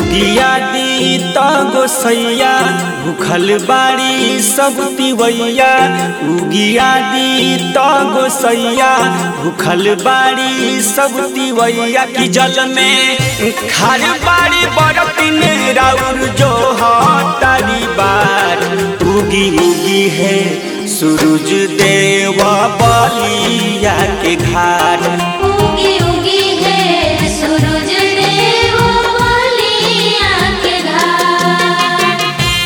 उगिया दी त गोसैया भूखल बाड़ी सब तिवैया उगिया दी त गोसैया भूखल बाड़ी सब तिवैया की जल में खार बाड़ी बरतिन राउर जो हतारी बार उगी उगी है सूरज देव बलिया के घाट उगी उगी है सूरज देव बलिया के घाट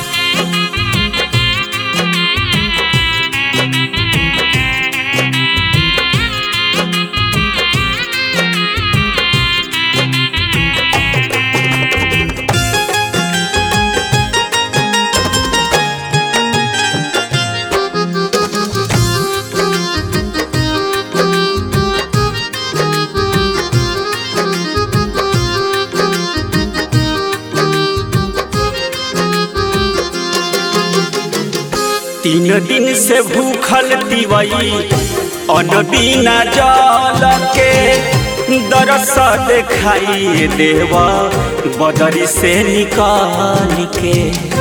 तीन दिन से भूखल तिवई अन बिना जल के दरस देखाई देव बदरी से निकाल के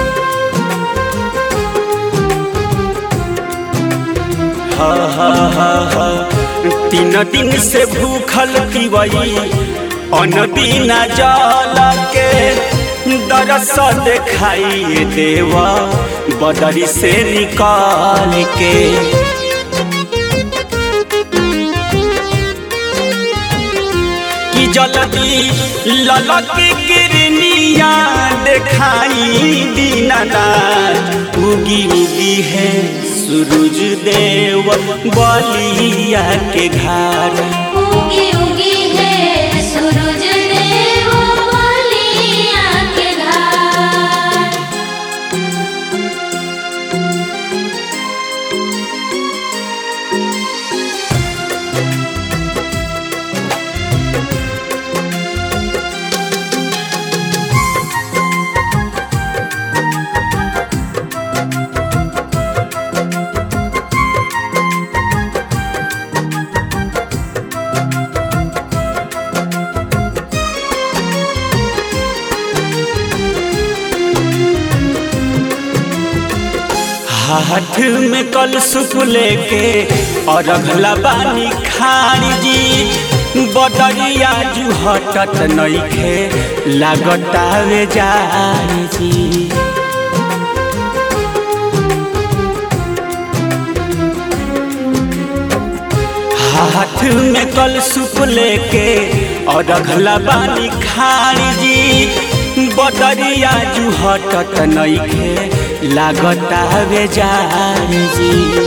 हा हा हा हा तीन दिन से भूखल तिवई अन बिना जल के दरस देखाई देवा बदरी से निकाल के कि जल्दी ललक किरनिया देखाई दीनानाथ उगी उगी है सूरज देव बलिया के घाट उगी उगी है सूरज देव बलिया के घाट हाथ में कल सुप लेके और अगला बानी खारी जी बदरिया जू हटत नइखे लागतावे जारी जी हाथ में कल सुप लेके और अगला बानी खारी जी बदरिया जू हटत नइखे लागतावे जारी जी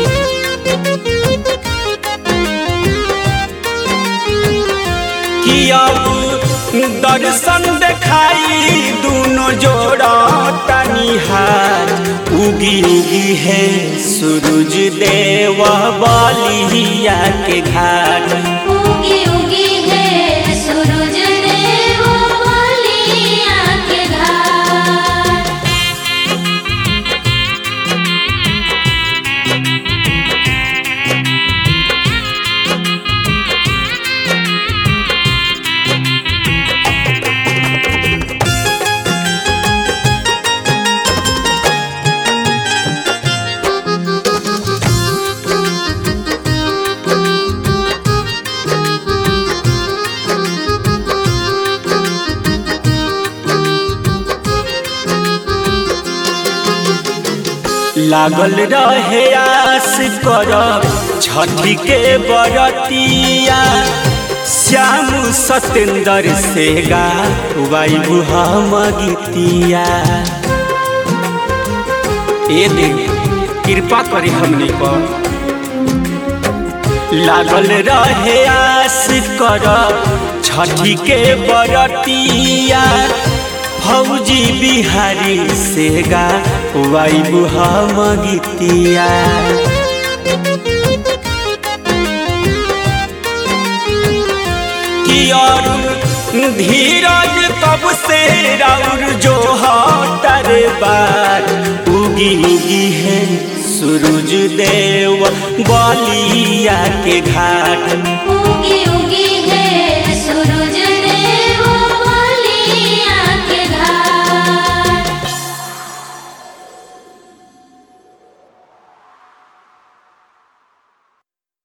कि अब दर्शन देखाई दोनों जोड़ा तनी हाथ उगी उगी है सूरज देव बलिया के घाट उगी उगी है सूरज देव बलिया के घाट लागल रहे आस कर छठी के बरतिया श्याम सतेंद्र से गा वायु हम गीतिया ए देवी कृपा करी हमने पर लागल रहे आस कर छठी के बरतिया फौजी बिहारी से गा वायु हम गीतिया कि और धीरज तब से राउर जो हटर बार उगी उगी है सूरज देव बलिया के घाट